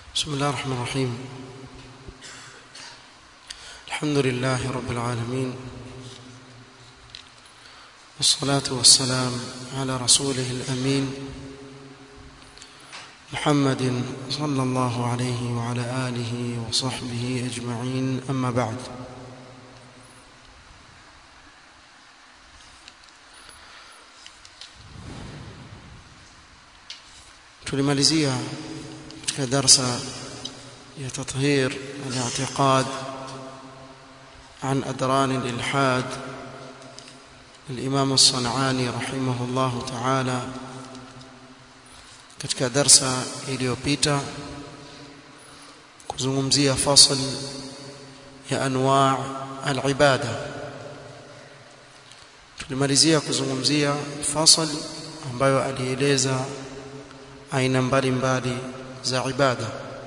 بسم الله الرحمن الرحيم الحمد لله رب العالمين والصلاة والسلام على رسوله الأمين محمد صلى الله عليه وعلى آله وصحبه أجمعين أما بعد tulimalizia katika darsa ya tathhir al-i'tiqad عن أدران الإلحاد الإمام الصنعاني رحمه الله تعالى katika darsa iliyopita kuzungumzia fasl ya anwa' al-ibada tulimalizia kuzungumzia fasl ambayo alieleza aina mbalimbali za ibada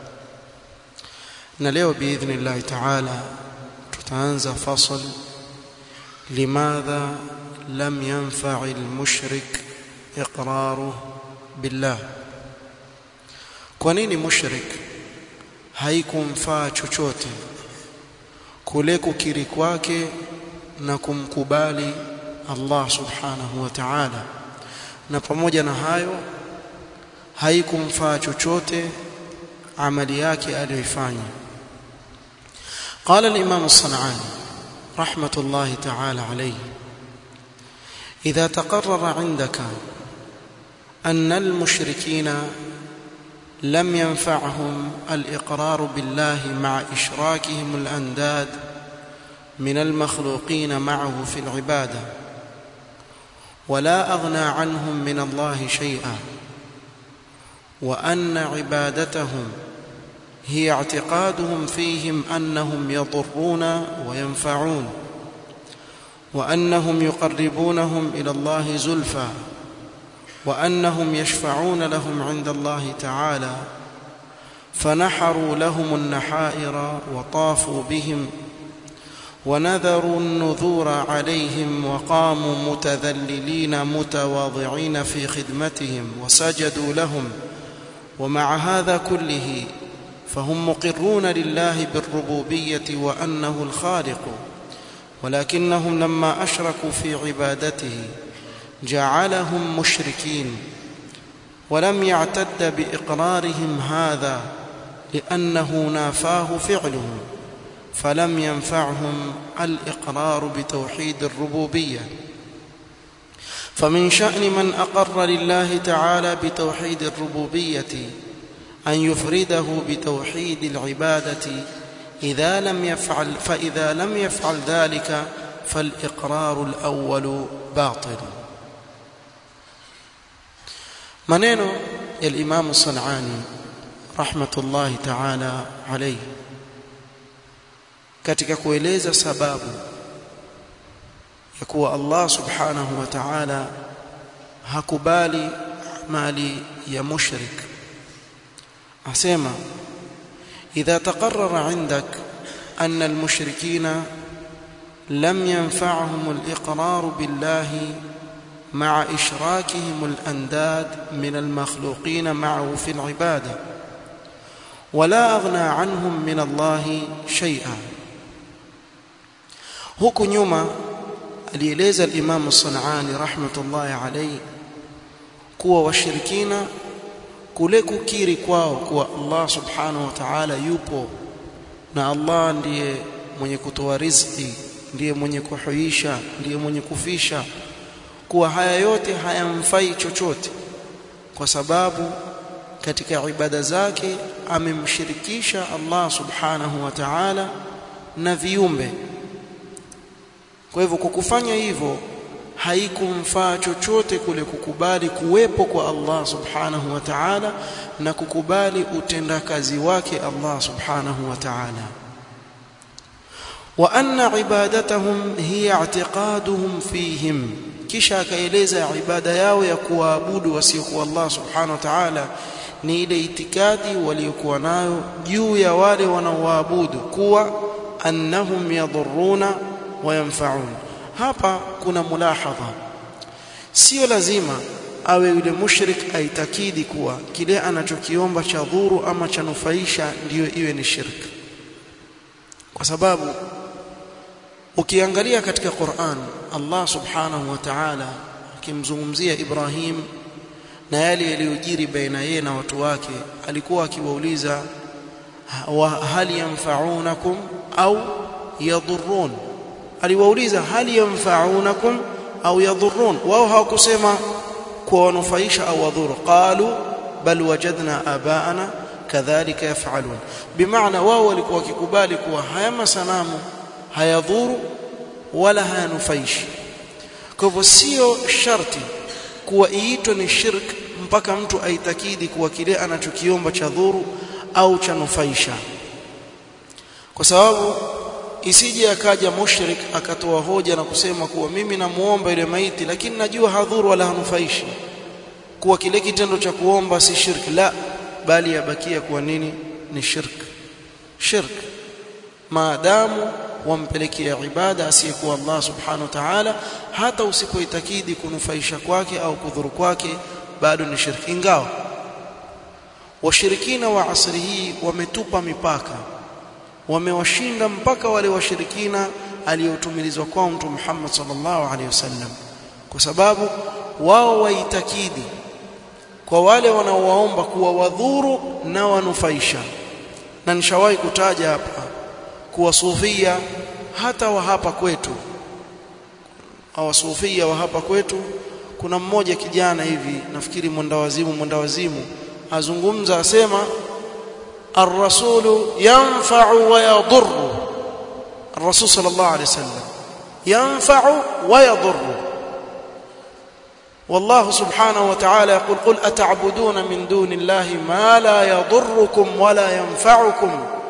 na leo biidhnillah ta'ala tutaanza fasl limadha lam yanfa'i al-mushrik iqraruhu billah kwa nini mushrik haikumfaa chochote kule kukiri kwake na kumkubali Allah subhanahu wa ta'ala na pamoja na hayo haikumfaa chochote amali yake aliyoifanya قال الإمام الصنعاني رحمة الله تعالى عليه إذا تقرر عندك أن المشركين لم ينفعهم الإقرار بالله مع إشراكهم الأنداد من المخلوقين معه في العبادة ولا أغنى عنهم من الله شيئا وأن عبادتهم هي اعتقادهم فيهم أنهم يضرون وينفعون وأنهم يقربونهم إلى الله زلفى وأنهم يشفعون لهم عند الله تعالى فنحروا لهم النحائر وطافوا بهم ونذروا النذور عليهم وقاموا متذللين متواضعين في خدمتهم وسجدوا لهم ومع هذا كله فهم مقرون لله بالربوبية وأنه الخالق ولكنهم لما أشركوا في عبادته جعلهم مشركين ولم يعتد بإقرارهم هذا لأنه نافاه فعله فلم ينفعهم الإقرار بتوحيد الربوبية فمن شأن من أقر لله تعالى بتوحيد الربوبية أن يفرده بتوحيد العبادة إذا لم يفعل فإذا لم يفعل ذلك فالإقرار الأول باطل maneno ya Imam Sanani rahmatullahi ta'ala alayhi katika kueleza sababu ya kuwa Allah subhanahu wa ta'ala hakubali mali ya mushrik asema idha taqarrara indak anna almushrikina lam yanfa'hum al-iqrar billahi مع إشراكهم الأنداد من المخلوقين معه في العبادة ولا أغنى عنهم من الله شيئا huku nyuma alieleza al-Imam Sanani rahmatullahi alayhi kuwa washirikina kule kukiri kwao kuwa Allah subhanahu wa ta'ala yupo na Allah ndiye mwenye kutoa riziki ndiye mwenye kuhuisha ndiye mwenye kufisha kuwa haya yote hayamfai chochote kwa sababu katika ibada zake amemshirikisha Allah subhanahu wa ta'ala na viumbe kwa hivyo kwa kufanya hivyo haikumfaa chochote kule kukubali kuwepo kwa Allah subhanahu wa ta'ala na kukubali utendakazi wake Allah subhanahu wa ta'ala wa anna ibadatahum hiya i'tiqaduhum fihim kisha akaeleza ibada yao ya kuwaabudu wasiokuwa Allah subhanahu wa ta'ala ni ile itikadi waliokuwa nayo juu ya wale wanaoabudu kuwa annahum yadhurruna wa yanfa'un hapa kuna mulahadha sio lazima awe yule mushrik aitakidi kuwa kile anachokiomba cha dhuru ama cha nufaisha ndiyo iwe ni shirk kwa sababu ukiangalia katika Qur'an Allah subhanahu wa ta'ala akimzungumzia Ibrahim na yale yaliyojiri baina yeye na watu wake alikuwa akiwauliza hal yanfa'unakum au yadhurrun aliwauliza hal yanfa'unakum au yadhurrun wao hawakusema kuwanufaisha au wadhuru qalu bal wajadna abaana kadhalika yaf'alun bimaana wao walikuwa wakikubali kuwa haya masanamu hayadhuru wala hayanufaishi kwa hivyo sio sharti kuwa iitwe ni shirk mpaka mtu aitakidi kuwa kile anachokiomba cha dhuru au cha nufaisha kwa sababu isije akaja mushrik akatoa hoja na kusema kuwa mimi namuomba yule maiti lakini najua hadhuru wala hanufaishi kuwa kile kitendo cha kuomba si shirk la bali yabakia kuwa nini ni shirk shirk maadamu wampelekea ibada asiyekuwa Allah subhanahu wa ta'ala hata usipoitakidi kunufaisha kwake au kudhuru kwake bado ni shirki ingawa washirikina wa asri hii wametupa mipaka wamewashinda mpaka wale washirikina aliyotumilizwa kwao mtume Muhammad sallallahu alaihi wasallam kwa sababu wao waitakidi kwa wale wanaowaomba kuwa wadhuru na wanufaisha na nishawahi kutaja hapa kuwa sufia hata wa hapa kwetu au sufia wa hapa kwetu kuna mmoja kijana hivi nafikiri mwendawazimu mwendawazimu azungumza asema الرسول ينفع ويضر الرسول صلى الله عليه وسلم ينفع ويضر والله سبحانه وتعالى يقول قل أتعبدون من دون الله ما لا يضركم ولا ينفعكم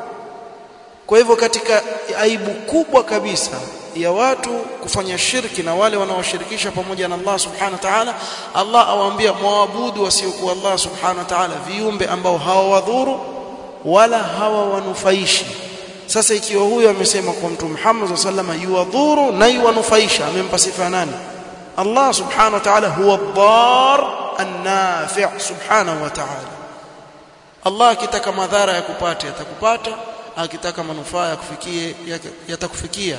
kwa hivyo katika aibu kubwa kabisa ya watu kufanya shirki na wale wanaoshirikisha pamoja na Allah subhanahu wa ta'ala Allah awaambia muabudu wasiokuwa Allah subhanahu wa ta'ala viumbe ambao hawawadhuru wala hawawanufaishi sasa ikiwa huyo amesema kwa mtume Muhammad sallallahu yuwadhuru na yuwanufaisha amempa sifa nani Allah subhanahu wa ta'ala huwa ad-dar an-nafi' subhanahu wa ta'ala Allah akitaka madhara ya kupata atakupata akitaka manufaa ya kufikie yatakufikia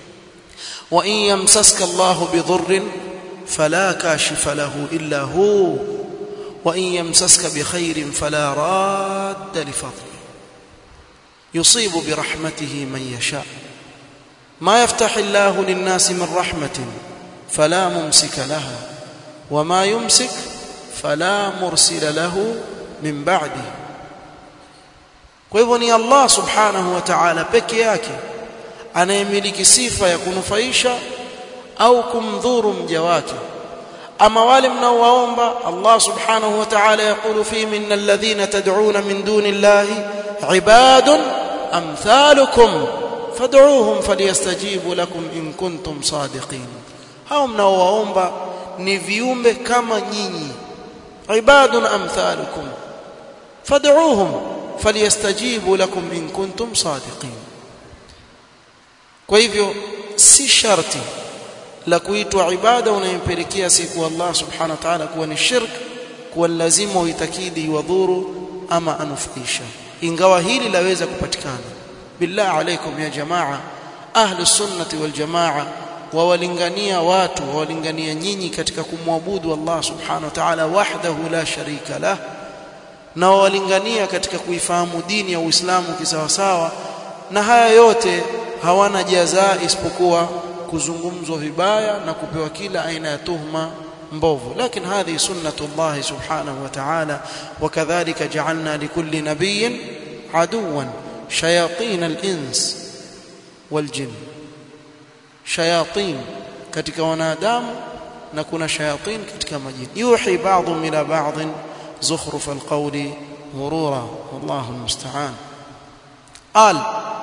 wa in yamsaska Allah bidhurrin fala kashifa lahu illa hu wa in yamsaska bikhairin fala radda li fadli yusibu bi rahmatihi man yasha ma yaftah Allah lin-nas min rahmatin fala mumsika laha wa ma yumsik fala mursila lahu min ba'dihi kwa hivyo ni Allah subhanahu wa ta'ala peke yake anayemiliki sifa ya kunufaisha au kumdhuru mja wake ama wale mnaowaomba Allah subhanahu wa ta'ala yaqulu fi min alladhina tad'una min duni Allahi ibadun amthalukum fad'uuhum falyastajibu lakum in kuntum sadiqin hao mnaowaomba ni viumbe kama nyinyi ibadun amthalukum fad'uuhum falyastajibu lakum in kuntum sadiqin kwa hivyo si sharti la kuitwa ibada unayompelekea siku Allah subhanahu wa ta'ala kuwa ni shirk kuwa lazima uitakidi wadhuru ama anufaisha ingawa hili laweza kupatikana billah alaikum ya jamaa ahli sunnati wal jamaa wawalingania watu wawalingania nyinyi katika kumwabudu Allah subhanahu wa ta'ala wahdahu la sharika lah na wawalingania katika kuifahamu dini ya Uislamu kisawasawa na haya yote hawana jazaa isipokuwa kuzungumzwa vibaya na kupewa kila aina ya tuhma mbovu lakini hadhi sunnatullah subhanahu wa ta'ala wakadhalika ja'alna likulli nabiyyin aduwan shayatin al-ins wal-jinn shayatin katika wanadamu na kuna shayatin katika majini yuhi ba'dhum ila ba'd زخرف القول غرورا والله المستعان قال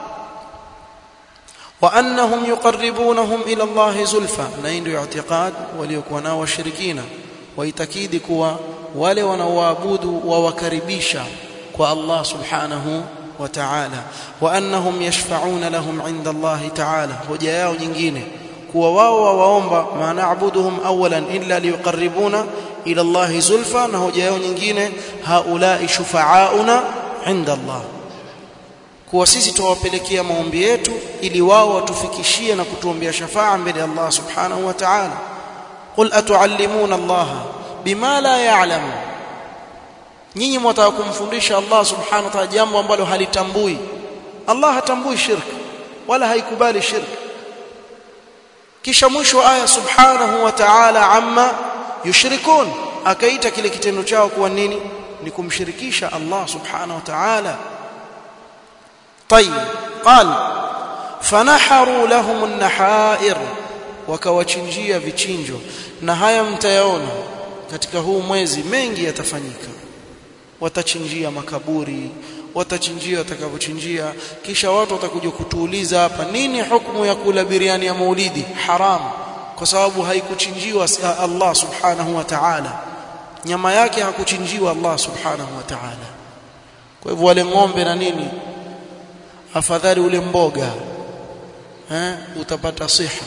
وانهم يقربونهم الى الله زلفى نين اعتقاد وليكون nao washirikina waitakidi kuwa wale wanaoabudu wawakaribisha kwa Allah subhanahu wa ta'ala wa annahum yashfa'una lahum 'inda Allah ta'ala hoja yao nyingine kuwa wao waomba ma na'buduhum awalan illa liyuqarribuna ila Allah zulfa na hoja yao nyingine haulai shufaauna inda Allah kuwa sisi tuwapelekea maombi yetu ili wao watufikishie na kutuombea shafaa mbele ya Allah subhanahu wa ta'ala qul atuallimuna Allah bima la ya'lamu nyinyi mwataka kumfundisha Allah subhanahu wa ta'ala jambo ambalo halitambui Allah hatambui shirk wala haikubali shirk kisha mwisho aya subhanahu wa ta'ala amma yushrikun akaita kile kitendo chao kuwa nini ni kumshirikisha Allah subhanahu wa ta'ala طيب قال فنحروا لهم النحائر wakawachinjia vichinjo na haya mtayaona katika huu mwezi mengi yatafanyika watachinjia makaburi watachinjia watakavyochinjia kisha watu watakuja kutuuliza hapa nini hukumu ya kula biriani ya maulidi haram kwa sababu haikuchinjiwa Allah subhanahu wa ta'ala nyama yake hakuchinjiwa Allah subhanahu wa ta'ala kwa hivyo wale ng'ombe na nini afadhali ule mboga eh utapata siha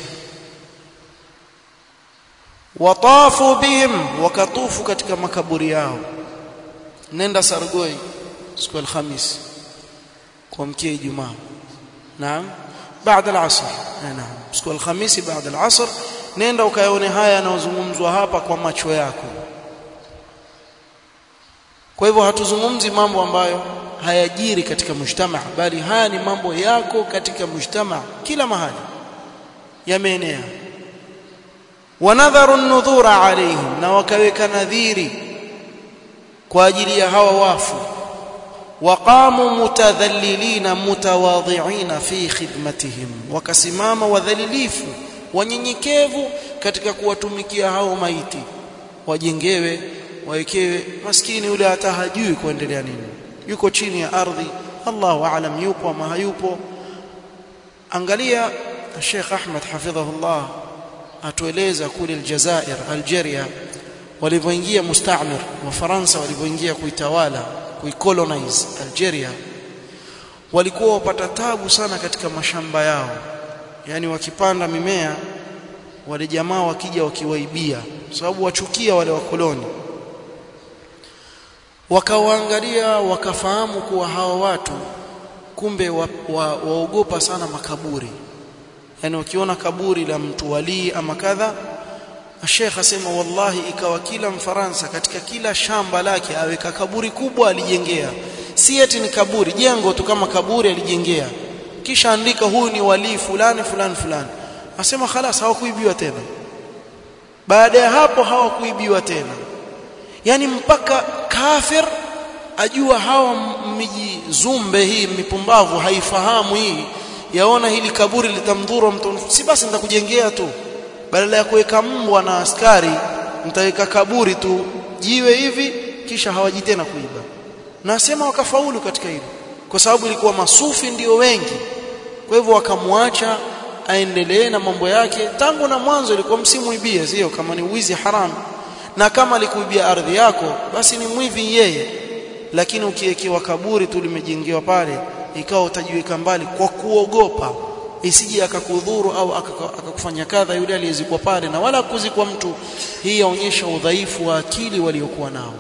watafu bihim wakatufu katika makaburi yao nenda sargoi siku alhamis kuamkia ijumaa naam baada al-asr naam siku alhamisi baada al-asr nenda ukaone haya yanayozungumzwa hapa kwa macho yako kwa hivyo hatuzungumzi mambo ambayo hayajiri katika mujtama bali haya ni mambo yako katika mujtama kila mahali yameenea wanadharu an-nudhura alaihim na wakaweka nadhiri kwa ajili ya hawa wafu waqamu mutadhallilina mutawadhi'ina fi khidmatihim wakasimama wadhalilifu wanyenyekevu katika kuwatumikia hao maiti wajengewe wawekewe maskini yule hata hajui kuendelea nini yuko chini ya ardhi Allahu aalam yupo ama hayupo angalia Sheikh Ahmed hafidhahullah atueleza kule Aljazair Algeria walivyoingia mustamir wa Faransa walivyoingia kuitawala kuicolonize Algeria walikuwa wapata tabu sana katika mashamba yao yani wakipanda mimea wale jamaa wakija wakiwaibia sababu wachukia wale wakoloni wakawaangalia wakafahamu kuwa hawa watu kumbe waogopa wa, wa sana makaburi yani wakiona kaburi la mtu walii ama kadha Sheikh asema wallahi ikawa kila mfaransa katika kila shamba lake aweka kaburi kubwa alijengea si eti ni kaburi jengo tu kama kaburi alijengea kisha andika huyu ni walii fulani fulani fulani asema khalas hawakuibiwa tena baada ya hapo hawakuibiwa tena yani mpaka kafir ajua hawa miji zumbe hii mipumbavu haifahamu hii yaona hili kaburi litamdhuru mtu si basi nitakujengea tu badala ya kuweka mbwa na askari nitaweka kaburi tu jiwe hivi kisha hawaji tena kuiba nasema wakafaulu katika hilo kwa sababu ilikuwa masufi ndio wengi kwa hivyo wakamwacha aendelee na mambo yake tangu na mwanzo ilikuwa msimuibie sio kama ni wizi haramu na kama alikuibia ardhi yako basi ni mwivi yeye lakini ukiwekewa kaburi tu limejengewa pale ikawa utajiweka mbali kwa kuogopa isije akakudhuru au akakufanya kadha yule aliyezikwa pale na wala kuzikwa mtu hii yaonyesha udhaifu wa akili waliokuwa nao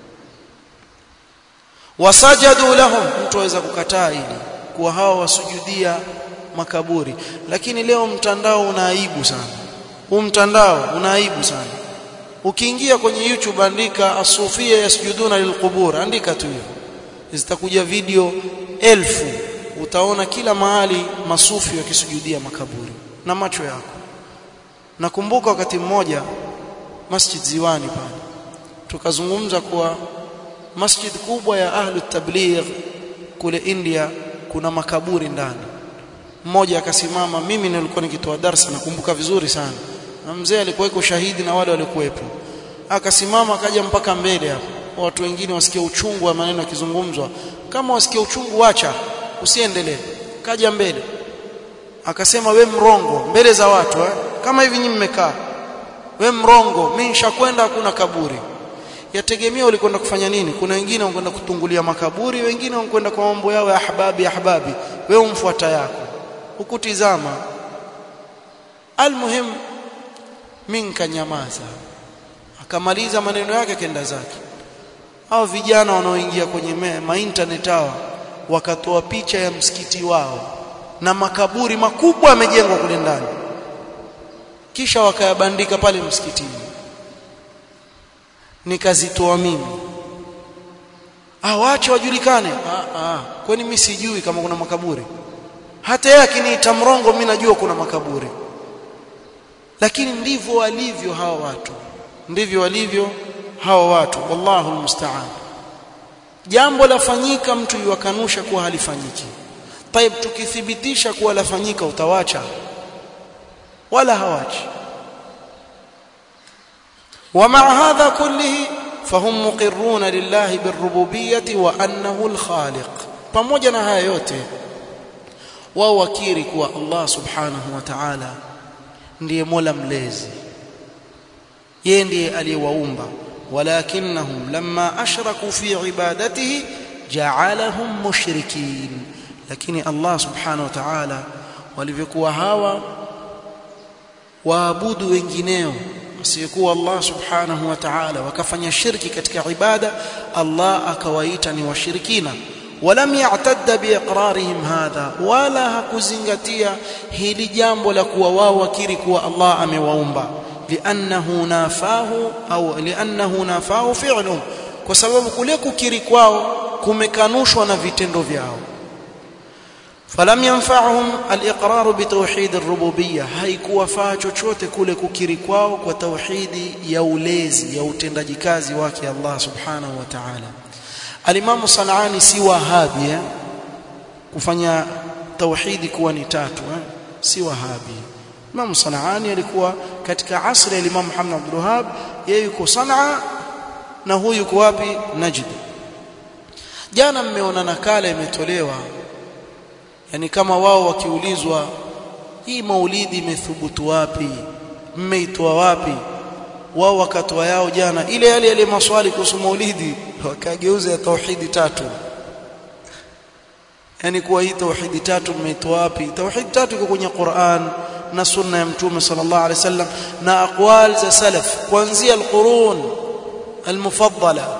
wasajadu lahum mtu aweza kukataa ili kuwa hawa wasujudia makaburi lakini leo mtandao una aibu sana huu mtandao una aibu sana ukiingia kwenye YouTube andika asufia yasjuduna lilqubur andika tu hivyo zitakuja video elfu utaona kila mahali masufi wakisujudia makaburi na macho yako nakumbuka wakati mmoja Masjid Ziwani pale tukazungumza kuwa masjid kubwa ya ahlu tabligh kule India kuna makaburi ndani mmoja akasimama mimi nilikuwa nikitoa darasa nakumbuka vizuri sana na mzee alikuwa shahidi na wale walikuwepo akasimama akaja mpaka mbele hapo watu wengine wasikia uchungu wa maneno yakizungumzwa kama wasikia uchungu acha usiendelee kaja mbele akasema we mrongo mbele za watu eh? kama hivi nyinyi mmekaa we mrongo mimi nishakwenda hakuna kaburi yategemea ulikwenda kufanya nini kuna wengine wanakwenda kutungulia makaburi wengine wanakwenda kwa mambo yao ya ahbabi ahbabi wewe umfuata yako ukutizama almuhim mimi nikanyamaza akamaliza maneno yake kenda zake hao vijana wanaoingia kwenye ma internet hawa wakatoa picha ya msikiti wao na makaburi makubwa yamejengwa kule ndani kisha wakayabandika pale msikitini nikazitoa mimi ah waache wajulikane ah ah kwani mimi sijui kama kuna makaburi hata yeye akiniita mrongo mimi najua kuna makaburi lakini ndivyo walivyo hawa watu ndivyo walivyo hawa watu wallahu almusta'an jambo lafanyika mtu yuwakanusha kuwa halifanyiki طيب tukithibitisha kuwa lafanyika utawacha wala hawachi ومع هذا كله فهم مقرون لله بالربوبيه وانه الخالق pamoja na haya yote wao wakiri kuwa Allah subhanahu wa ta'ala ndiye Mola mlezi yeye ndiye aliyewaumba walakinnahum lamma ashraku fi ibadatihi ja'alahum mushrikin lakini Allah subhanahu wa ta'ala walivyokuwa hawa waabudu wengineo asiyekuwa Allah subhanahu wa ta'ala wakafanya shirki katika ibada Allah akawaita ni washirikina ولم يعتد باقرارهم هذا ولا hakuzingatia hili jambo la kuwa wao wakiri kuwa Allah amewaumba li'annahu nafahu au li'annahu nafahu fi'luhum kwa sababu kule kukiri kwao kumekanushwa na vitendo vyao falam yanfa'uhum al-iqrar bi tawhid ar-rububiyyah haikuwafaa chochote kule kukiri kwao kwa tauhidi ya ulezi ya utendaji kazi wake Allah subhanahu wa ta'ala Alimamu Sanani si wahabi eh? kufanya tauhidi kuwa ni tatu eh? si wahabi Imam Sanani alikuwa katika asri ya Imam Muhammad Abdul Wahhab yeye yuko Sanaa na huyu yuko wapi Najd jana mmeona nakala imetolewa yani kama wao wakiulizwa hii maulidi imethubutu wapi mmeitoa wapi wao wakatoa yao jana ile yale yale maswali kuhusu maulidi wakageuza ya tauhidi tatu yani kuwa hii tauhidi tatu mmeitoa wapi tauhidi tatu iko kwenye Qur'an na sunna ya mtume sallallahu alaihi wasallam na aqwal za salaf kuanzia alqurun almufaddala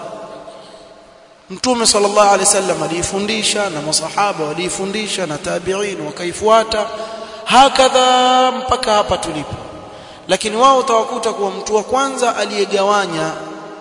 mtume sallallahu alaihi wasallam alifundisha na masahaba walifundisha na tabi'in wakaifuata hakadha mpaka hapa tulipo lakini wao utawakuta kuwa mtu wa kwanza aliyegawanya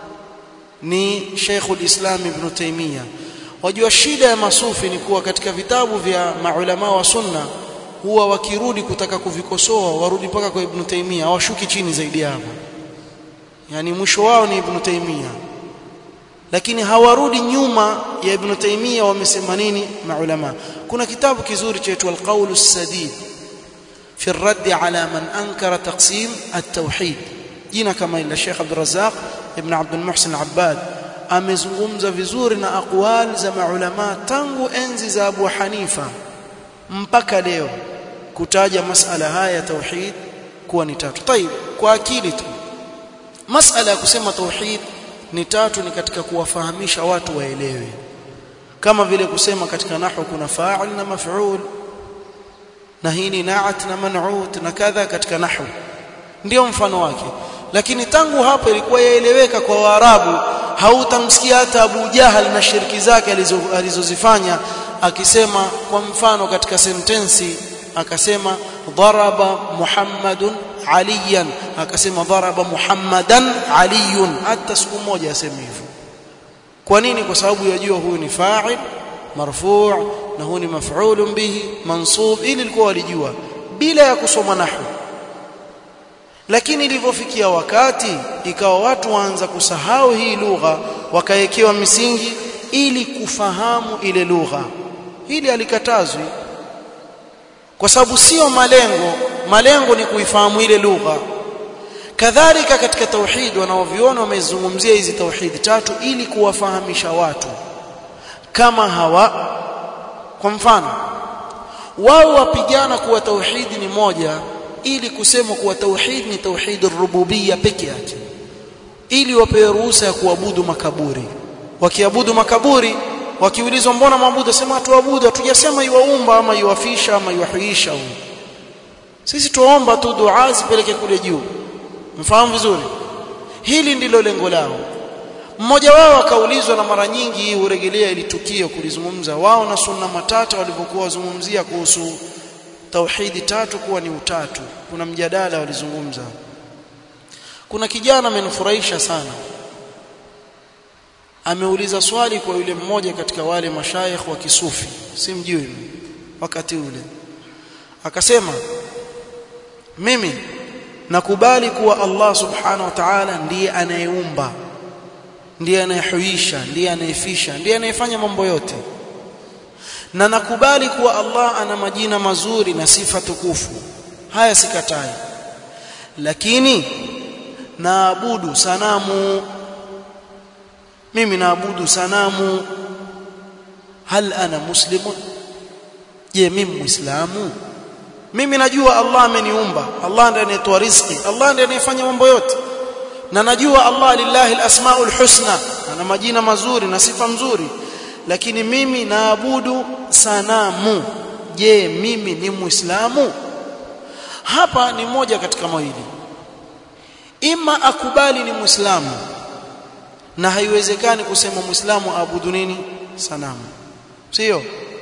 ni Sheikhul Islam Ibn Taymiyyah wajua shida ya masufi ni kuwa katika vitabu vya maulama wa sunna huwa wakirudi kutaka kuvikosoa warudi mpaka kwa Ibn Taymiyyah hawashuki chini zaidi hapo yani mwisho wao ni Ibn Taymiyyah lakini hawarudi nyuma ya Ibn Taymiyyah wamesema nini maulama kuna kitabu kizuri chaitwa Al-Qawl As-Sadid في الرد على من أنكر تقسيم التوحيد jina kama ila Sheikh Abdul Razzaq ibn Abdul Muhsin Abbad amezungumza vizuri na aqwal za maulama tangu enzi za Abu Hanifa mpaka leo kutaja masala haya ya tauhid kuwa ni tatu. Tayib, kwa akili tu. Masala ya kusema tauhid ni tatu ni katika kuwafahamisha watu waelewe. Kama vile kusema katika nahwu kuna fa'il na maf'ul na hii ni na'at na man'ut na kadha katika nahwu ndio mfano wake lakini tangu hapo ilikuwa yaeleweka kwa Waarabu hautamsikia hata Abu Jahal na shirki zake alizozifanya akisema kwa mfano katika sentensi akasema daraba Muhammadun aliyan akasema daraba Muhammadan aliyun hata siku moja aseme hivyo kwa nini kwa sababu yajua huyu ni fa'il marfu' na huyu ni maf'ulun bihi mansub ili ilikuwa walijua bila ya kusoma nahwu lakini ilivyofikia wakati ikawa watu waanza kusahau hii lugha wakawekewa misingi ili kufahamu ile lugha hili alikatazwi kwa sababu sio malengo malengo ni kuifahamu ile lugha kadhalika katika tauhid wanaoviona wamezungumzia hizi tauhid tatu ili kuwafahamisha watu kama hawa kwa mfano wao wapigana kuwa tauhidi ni moja ili kusema kuwa tauhid ni tauhid rububia peke yake ili wapewe ruhusa ya kuabudu makaburi wakiabudu makaburi wakiulizwa mbona maabudu sema tuabudu hatujasema iwaumba ama iwafisha ama iwahuisha sisi tuomba tu dua zipeleke kule juu mfahamu vizuri hili ndilo lengo lao mmoja wao akaulizwa na mara nyingi hurejelea ili tukio kulizungumza wao na sunna matata walivyokuwa wazungumzia kuhusu tauhidi tatu kuwa ni utatu kuna mjadala walizungumza kuna kijana amenifurahisha sana ameuliza swali kwa yule mmoja katika wale mashayikh wa kisufi simjui wakati ule akasema mimi nakubali kuwa Allah subhanahu wa ta'ala ndiye anayeumba ndiye anayehuisha ndiye anayefisha ndiye anayefanya mambo yote na nakubali kuwa Allah ana majina mazuri na sifa tukufu haya sikatai lakini naabudu sanamu mimi naabudu sanamu hal ana muslimun je mimi muislamu mimi najua Allah ameniumba Allah ndiye anayetoa riziki Allah ndiye anayefanya mambo yote na najua Allah lillahi alasmaul husna ana majina mazuri na sifa nzuri lakini mimi naabudu sanamu je mimi ni muislamu hapa ni moja katika mawili ima akubali ni muislamu na haiwezekani kusema muislamu aabudu nini sanamu sio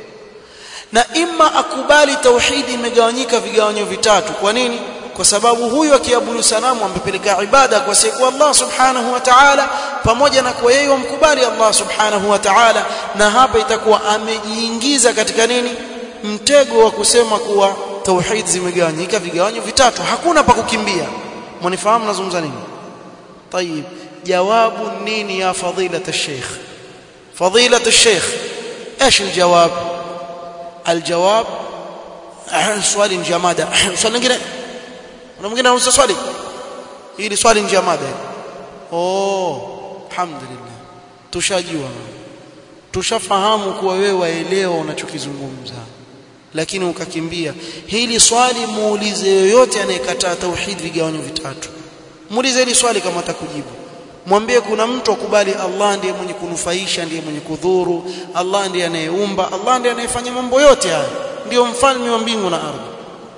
na ima akubali tauhidi imegawanyika vigawanyo vitatu kwa nini kwa sababu huyu akiabudu sanamu amepeleka ibada kwa siku Allah subhanahu wa ta'ala pamoja na kwa yeye wamkubali Allah subhanahu wa ta'ala na hapa itakuwa amejiingiza katika nini mtego wa kusema kuwa tauhid zimegawanyika vigawanyo vitatu hakuna pa kukimbia mnifahamu nazungumza nini طيب jawabu nini ya fadilata الشيخ فضيله الشيخ ايش الجواب الجواب swali nje ya mada swali lingine kuna mwingine anauliza swali hili swali nje ya mada oh alhamdulillah tushajua tushafahamu kuwa wewe waelewa unachokizungumza lakini ukakimbia hili swali muulize yoyote anayekataa tauhid vigawanyo vitatu muulize hili swali kama atakujibu mwambie kuna mtu akubali Allah ndiye mwenye kunufaisha ndiye mwenye kudhuru Allah ndiye anayeumba Allah ndiye anayefanya mambo yote haya ndio mfalme wa mbingu na ardhi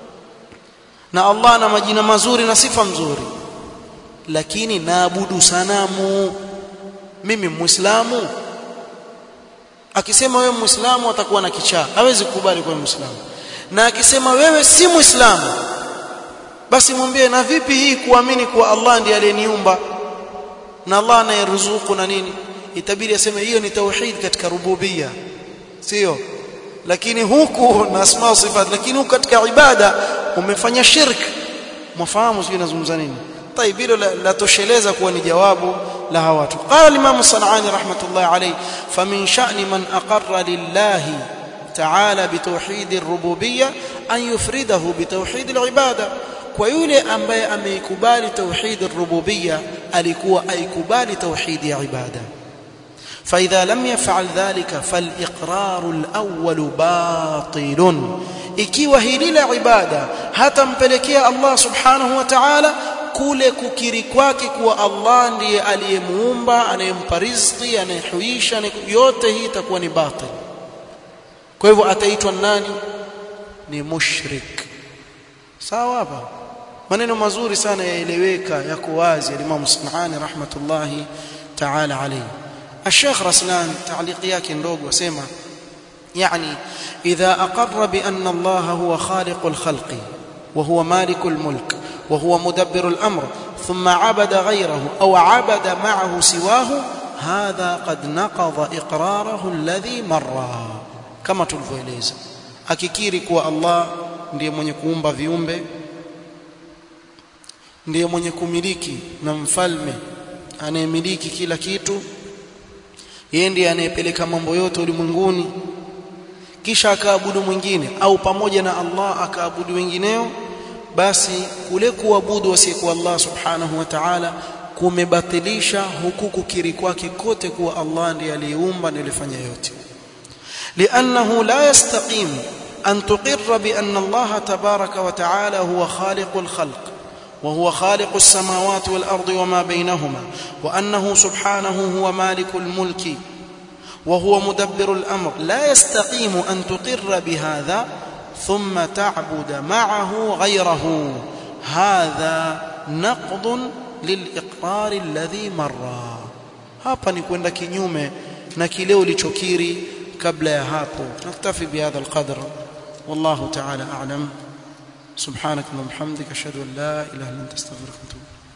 na Allah ana majina mazuri na sifa nzuri lakini naabudu sanamu mimi muislamu akisema wewe muislamu atakuwa na kichaa hawezi kukubali kwa muislamu na akisema wewe si muislamu basi mwambie na vipi hii kuamini kuwa Allah ndiye aliyeniumba na Allah anayeruzuku na nini itabidi aseme hiyo ni tauhid katika rububia sio lakini huku na asma sifat lakini huku katika ibada umefanya shirk mwafahamu sio nazungumza nini طيب hilo la tosheleza kuwa ni jawabu la hawa watu qala imam sanani rahmatullah alayhi famin sha'ni man aqarra lillahi ta'ala bitawhid ar-rububiyyah an yufridahu bitawhid al-ibada kwa yule ambaye ameikubali tauhid ar-rububiyya alikuwa aikubali tauhid ya ibada فاذا لم يفعل ذلك فالاقرار الاول باطل ikiwa hili la ibada hatampelekea Allah subhanahu wa ta'ala kule kukiri kwake kuwa Allah ndiye aliyemuumba anayempa riziki anayehuisha yote hii itakuwa ni batil kwa hivyo ataitwa nani ni mushrik sawa hapa maneno mazuri sana yaeleweka yako wazi al-Imam Sunani rahmatullahi ta'ala alayhi الشيخ رسلان تعليق yake ndogo asema يعني اذا اقر بان الله هو خالق الخلق وهو مالك الملك وهو مدبر الامر ثم عبد غيره او عبد معه سواه هذا قد نقض اقراره الذي مر كما tulivyoeleza akikiri kuwa Allah ndiye mwenye kuumba viumbe ndiye mwenye kumiliki na mfalme anayemiliki kila kitu yeye ndiye anayepeleka mambo yote ulimwenguni kisha akaabudu mwingine au pamoja na Allah akaabudu wengineo basi kule kuabudu wasiyekuwa Allah subhanahu wa ta'ala kumebatilisha huku kukiri kwake kote kuwa Allah ndiye aliyeumba na alifanya yote لانه لا يستقيم ان تقر بان الله تبارك وتعالى هو خالق الخلق وهو خالق السماوات والارض وما بينهما وانه سبحانه هو مالك الملك وهو مدبر الامر لا يستقيم ان تقر بهذا ثم تعبد معه غيره هذا نقض liliqrar alladhi marra hapa ni kwenda kinyume na kile ulichokiri kabla ya hapo naktafi bihadha alqadr wallahu ta'ala a'lam subhanak wa bihamdika ashhadu an la ilaha illa anta astaghfiruka wa atubu